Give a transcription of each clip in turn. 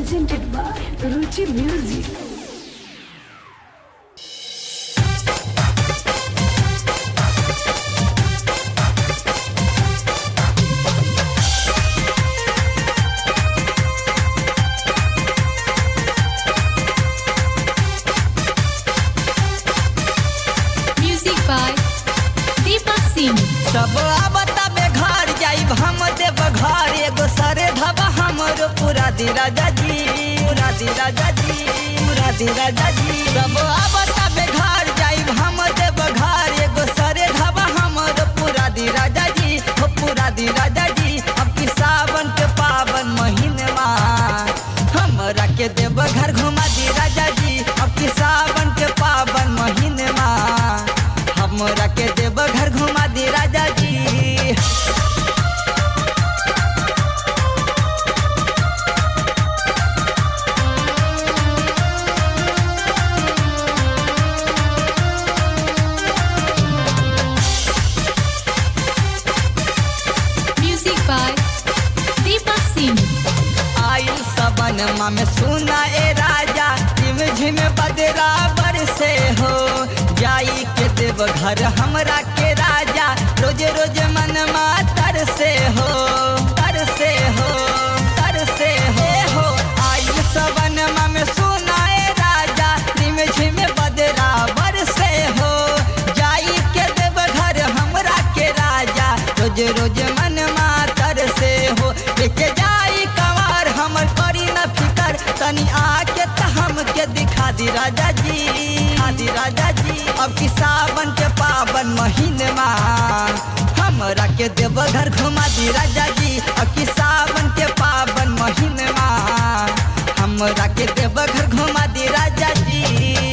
presented by Ruchi Music. Music by Deepak Singh. सब आवता बे घर जाइब हम देव घर एगो सरे धबा हमरो पूरा दी राजा जी पूरा दी राजा जी पूरा दी राजा जी सब आवता बे घर जाइब हम देव घर एगो सरे धबा हमरो पूरा दी राजा जी हो पूरा दी राजा जी अब की सावन के पावन महीनवा हमरा के देव घर घुमा दी राजा जी अब की सावन के पावन महीनवा हमरा के देव घर घुमा दी राजा जी Music by Deepak Singh. आइल सबनमा में सुना ए राजा झिम झिम बदराबर से हो जाई के देव घर हमरा के राजा रोज रोज मनमा तर से हो तर से हो तर से हो हो आइल सबनमा में सुना ए राजा झिम झिम बदराबर से हो जाई के देव घर हमरा के राजा रोज रोज मनमा तर से हो लेके जाई कवार हमर करी न फिकर तनी आके त हमके दिखा दी राजा जी दिखा दी राजा जी अब की सावन के पावन महीनमा हमरा के देवघर घुमा दी राजा जी अब की सावन के पावन महीनमा हमरा के देवघर घुमा दी राजा जी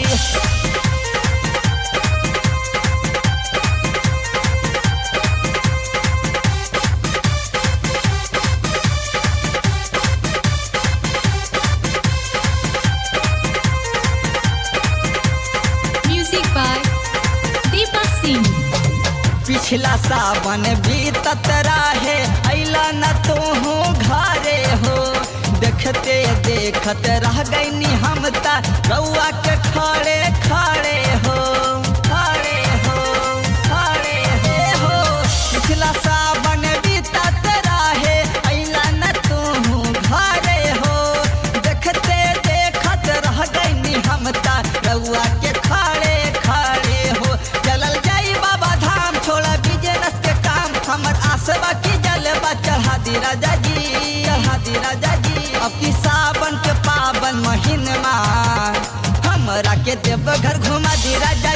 Music by Deepak Singh. पिछला सावन बीतत रहे अला न तो हो घरे हो देखते देखत रह गईनी हम ता रउआ के खड़े खड़े हो खड़े हो खड़े हे हो पिछला सावन बीतत रहे अला न तो हो घरे हो देखते देखत रह गईनी हम ता रउआ के खड़े खड़े हो चलल जाई बाबा धाम छोड़ा बिजनेस के काम हमर आसवा की जलवा चढ़ा दी राजा जी चढ़ा दी राजा जी अब की सावन के पावन महीनमा हमरा के देवघर घुमा दी राजा